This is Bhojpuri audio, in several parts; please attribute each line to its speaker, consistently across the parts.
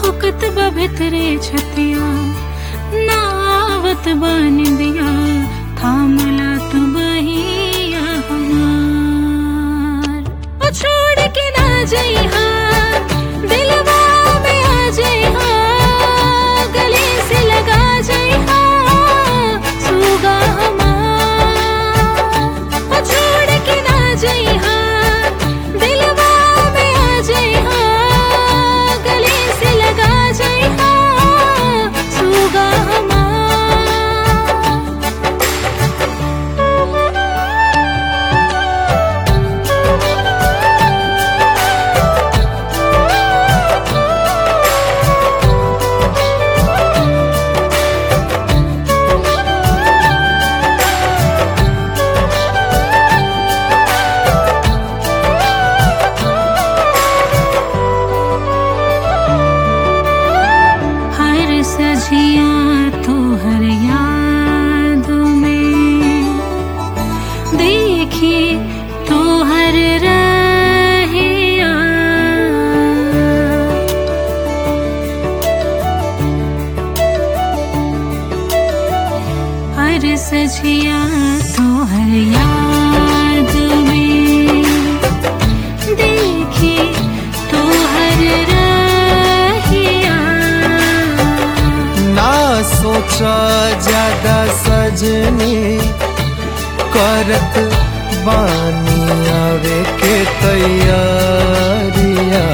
Speaker 1: कुहकत बा भितरे छतिया नावत बन दिया थामला तू बहिया हमार ओ छोड़ के ना जइहा दिलवा में आ जइहा गले से लगा जइहा सुगा हमार ओ छोड़ के ना जइहा दिलवा में आ जइहा गले से लगा जइहा सुगा हमार हर सजिया तो हर याद में देखी तो हर रहिया हर सजिया तो हर याद में देखी तो हर रहिया
Speaker 2: ना सोचा ज्यादा सजनी करत बानी आवे के तैयारिया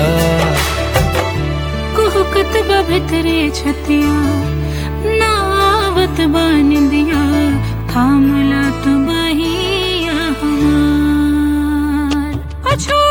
Speaker 1: कुहकत बा भितरे छतिया नावत बन दिया थामला तू बहिया हमार ओ छोड़